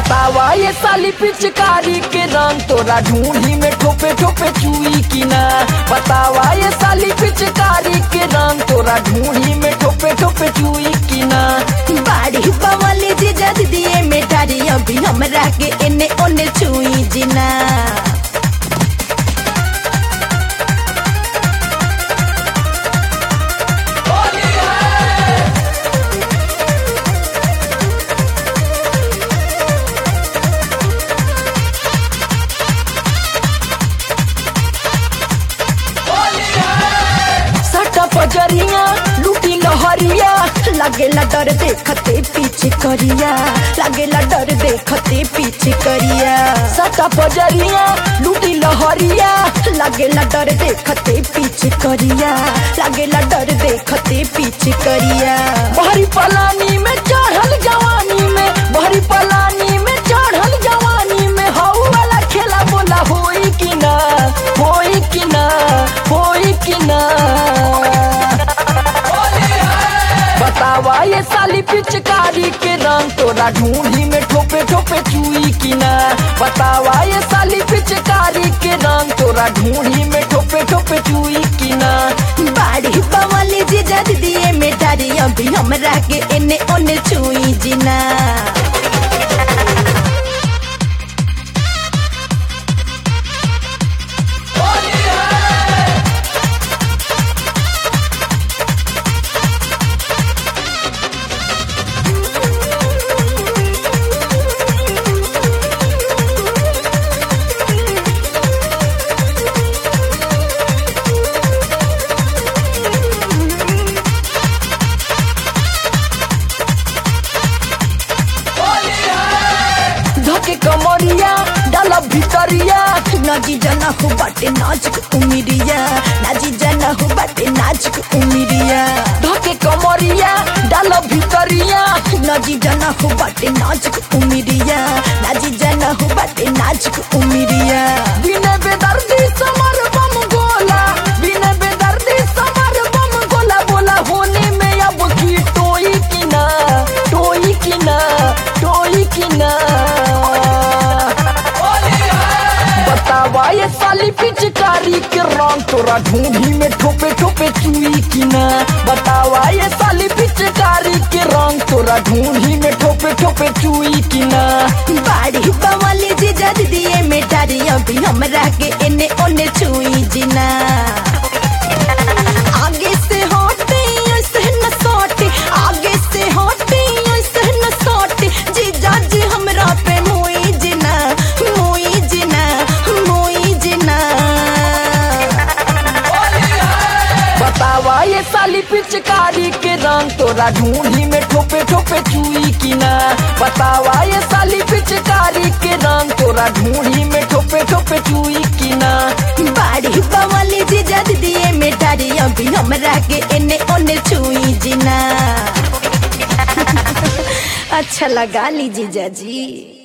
बतावा ये साली पिचकारी के रंग तोरा ढूंढी में ठोपे ठोपे चुई की ना बतावा ये साली पिचकारी के रंग तोरा ढूंढी में ठोपे ठोपे चुई की ना बाड़ी बवाली जी जद दिए मेटारी अभी हमरा के एने ओने छुई जिना सटा पजरिया लूटी लहरिया लगेला डर देखते पीछे करिया लगेला डर देखते पीछे करिया सटा पजरिया लूटी लहरिया लगेला डर देखते पीछे करिया लगेला डर देखते पीछे करिया बहरी पलानी में चढ़ल जवानी में बहरी पलानी में चढ़ल जवानी में हऊ वाला खेला बोला होई कि ना होई कि ना होई कि ना बतावा ये साली पिचकारी के रंग तोरा ढूंढी में ठोपे ठोपे चुई कि ना बतावा ये साली पिचकारी के रंग तोरा ढूंढी में ठोपे ठोपे चुई कि ना बाड़ी बवाली जी जद दिए मेटारी अभी हमरा के एने ओने छुई जिना धके कमरिया डाला भितरिया नाजी जना हो बाटे नाजुक उमिरिया नाजी जना हो बाटे नाजुक उमिरिया धके कमरिया डाला भितरिया नाजी जना हो बाटे नाजुक उमिरिया नाजी जना हो बाटे नाजुक उमिरिया बिना बेदर्दी समर बम गोला बिना बेदर्दी समर बम गोला बोला होने में अब की टोई की ना टोई की ना टोई की ना बतावा ये साली पिचकारी के रंग तोरा ढूंढी में ठोपे ठोपे चुई की ना बतावा ये साली पिचकारी के रंग तोरा ढूंढी में ठोपे ठोपे चुई की ना बाड़ी बवाली जी जद दिए मेटारी अभी हमरा के एने ओने छुई जिना आगे से हटे ऐसे न सटे आगे से हटे ऐसे न सटे जीजा जी हमरा पे मोई जिना मोई जिना मोई जिना बतावा ये साली पिचकारी के रंग तोरा ढूंढी में ठोपे ठोपे चुई की ना बतावा ये साली पिचकारी के रंग तोरा ढूंढी में ठोपे ठोपे चुई की ना बाड़ी बवाली जी जद दिए मेटारी अभी हमरा के एने ओने छुई जिना अच्छा लगा ली जीजा जी